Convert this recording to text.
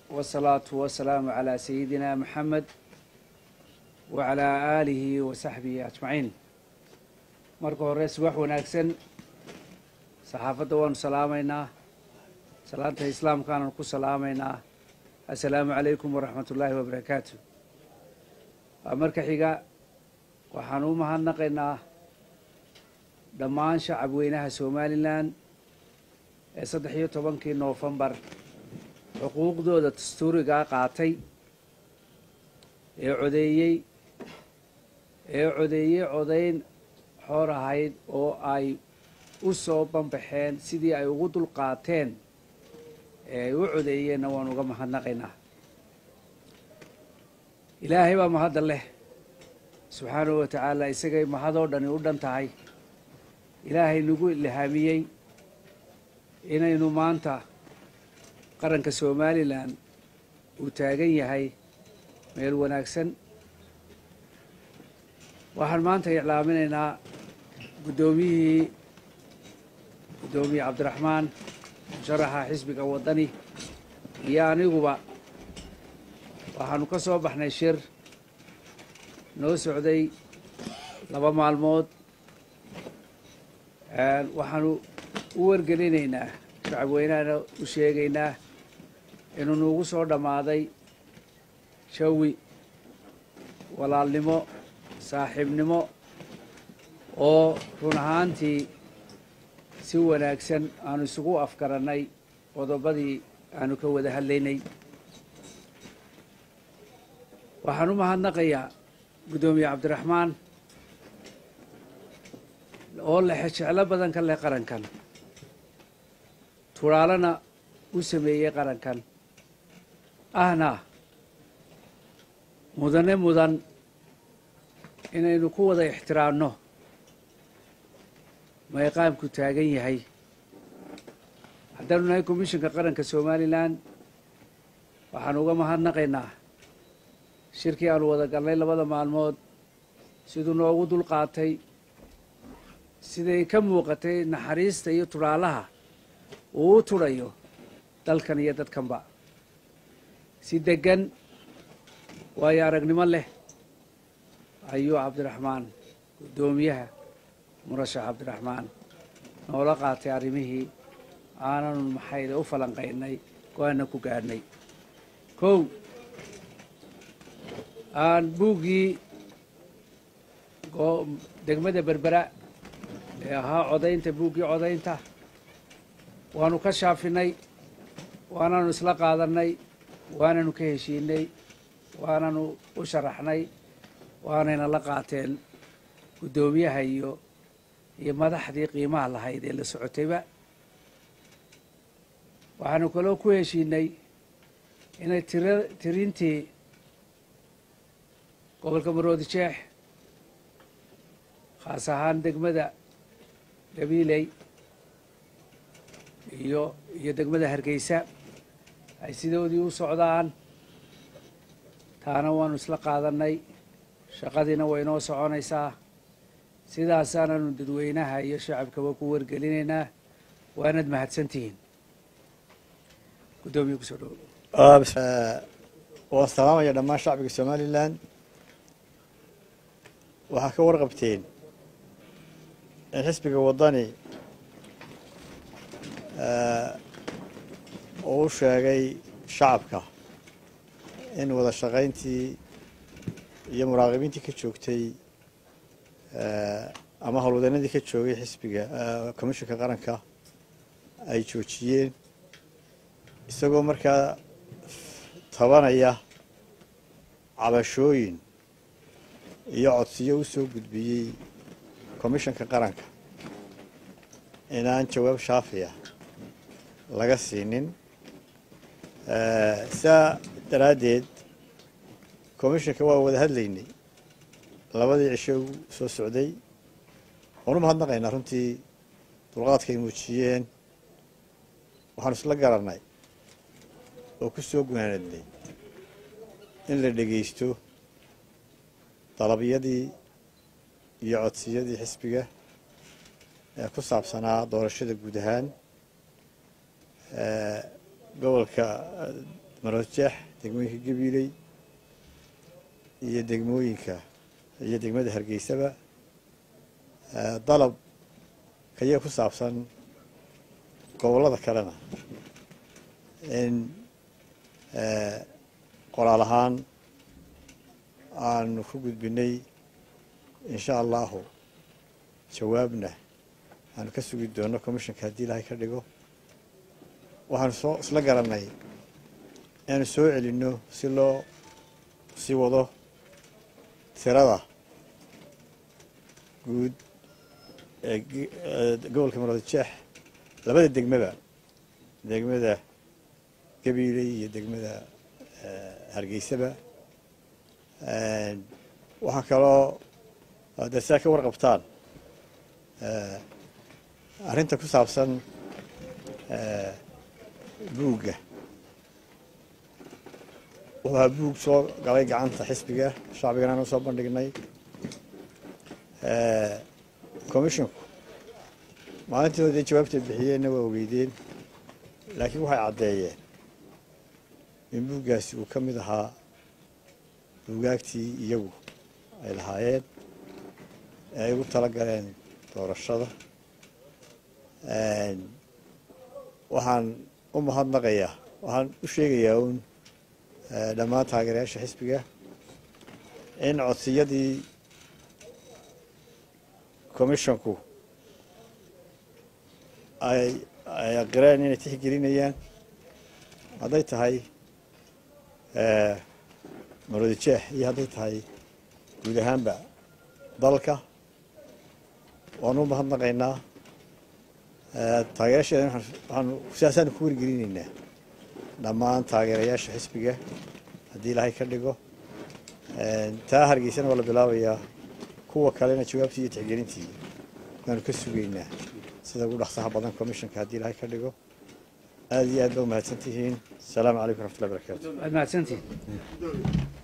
wasalaatu wasalaamu calaa sayidina maxamed wa calaa aalihi wa saxbihi ajmaciin marka hore subax wanaagsan saxaafadda waanu salaamaynaa salaanta islaamkaananu ku salaamaynaa assalaamu calaykum waraxmat ullaahi wabarakaatu marka xiga waxaan u mahadnaqaynaa dhammaan shacab weynaha somalilan ee saddex iyo tobankii noofembar xuquuqdooda dastuurigaa qaatay ee codeeyey ee codeeyey codayn xoor ahayd oo ay u soo banbaxeen sidii ay ugu dul qaateen ee ay u codeeyeenna waan uga mahadnaqaynaa ilaahay baa mahadda leh subxaanahu wa tacaala isagay mahadoo dhani u dhan tahay ilaahay nagu ilhaamiyey inaynu maanta qaranka somalilan uu taagan yahay meel wanaagsan waxaan maanta iclaaminaynaa guddoomiyihii guddoomiye cabdiraxmaan musharaxa xisbiga waddani iyo aniguba waxaanu ka soo baxnay shir noo socday laba maalmood waxaanu u wargelinaynaa shacab weynahana u sheegaynaa inuu nuugu soo dhammaaday jawi walaalnimo saaxiibnimo oo run ahaantii si wanaagsan aanu isugu afgarannay qodobadii aanu ka wada hadlaynay waxaan u mahadnaqayaa guddoomiye cabdiraxmaan oo lexe jeclo badan ka leh qarankan turaalana u sameeyey qarankan ahna mudane mudan inaynu ku wada ixtiraamno mayqaamku taagan yahay haddaanu nahay commishinka qaranka somalilan waxaanu uga mahadnaqaynaa shirkii aanu wada galnay labada maalmood siduu noogu dul qaatay siday ka muuqatay naxariista iyo turaalaha uu u tudhayo dalkan iyo dadkanba si deggan waayo aragnimo leh ayuu cabdiraxmaan guddoomiyaha murashax cabdiraxmaan noola qaatay arrimihii aananu maxayda u falanqaynay go-aana ku gaadhnay kow aan buuggii degmada berbera ee ahaa codaynta buuggii codaynta waanu ka shaafinay waananu isla qaadannay waananu ka heshiinay waananu u sharaxnay waanayna la qaateen guddoomiyaha iyo iyo madaxdii qiimaha lahayd ee la socotayba waxaanu kaloo ku heshiinay inay tira tirintii gobolka maroodi jeex khaas ahaan degmada gabiiley iyo iyo degmada hargeysa ay sidoodii u socdaan taana waanu isla qaadannay shaqadiina way noo soconaysaa sidaasaananu dadweynaha iyo shacabkaba ku wargelinaynaa waanad mahadsantihiin guddoomiye kusoo dhowo waan salaamaya dhammaan shacbiga somalilan waxaa ka warqabteen in xisbiga waddani uu u sheegay shacabka in wada shaqayntii iyo muraaqibiintii ka joogtay ama howlwadanadii ka joogay xisbiga commishinka qaranka ay joojiyeen isagoo markaa tabanaya cabashooyin iyo codsiyo u soo gudbiyey commishinka qaranka inaan jawaab shaafiya laga siinin saa daraaddeed commishinka waa wada hadlaynay labadii cisho u soo socday waan u mahadnaqaynaa runtii dulqaadka ay muujiyeen waxaanu isla garannay oo ku soo gunaanadnay in la dhegaysto dalabyadii iyo codsiyadii xisbiga ee ku saabsanaa doorashada guud ahaan gobolka marojeex degmooyinka gabiiley iyo degmooyinka iyo degmada hargeysaba dalab kayaga ku saabsan gobollada kalena in qoraal ahaan aanu ku gudbinay insha allahu jawaabna aanu ka sugi doono commissionka haddii ilaahay ka dhigo waxaanu soo isla garanay inaanu soo celinno si loo sii wado tirada guud ee gobolka maroodijeex labada degmaba degmada gabiiley iyo degmada hargeysaba waxaa kaloo dee sidaa ka warqabtaan arrinta ku saabsan buugga wuxuu ahaa buug soo galay gacanta xisbiga shacbigana aanu soo bandhignay commishonku maalintii dee jawaabtay bixiyeenna waa ogeydeen laakiin waxay caddeeyeen in buuggaasi uu ka mid ahaa buugaagtii iyagu ay lahaayeen ee ay ugu tala galeen doorashada waxaan u mahadnaqayaa waxaan u sheegayaa uun dhammaan taageerayaasha xisbiga in codsiyadii commishonku ay ay aqireen inay tixgelinayaan hadday tahay maroodijeex iyo hadday tahay guud ahaanba dalka waanu u mahadnaqaynaa taageerasheeda waxaanu sidaasaanu ku wargelinaynaa dhammaan taageerayaasha xisbiga haddii ilaahay ka dhigo taa hargeysana waa la bilaabayaa kuwa kalena jawaabtii iyo tixgelintii waanu ka sugaynaa sida ugu dhaqsaha badan commissionka haddii ilaahay ka dhigo aada iyo aad ba umahadsan tihiin asalaamu calaykum raxmatullahi barakatu waad mahadsantihin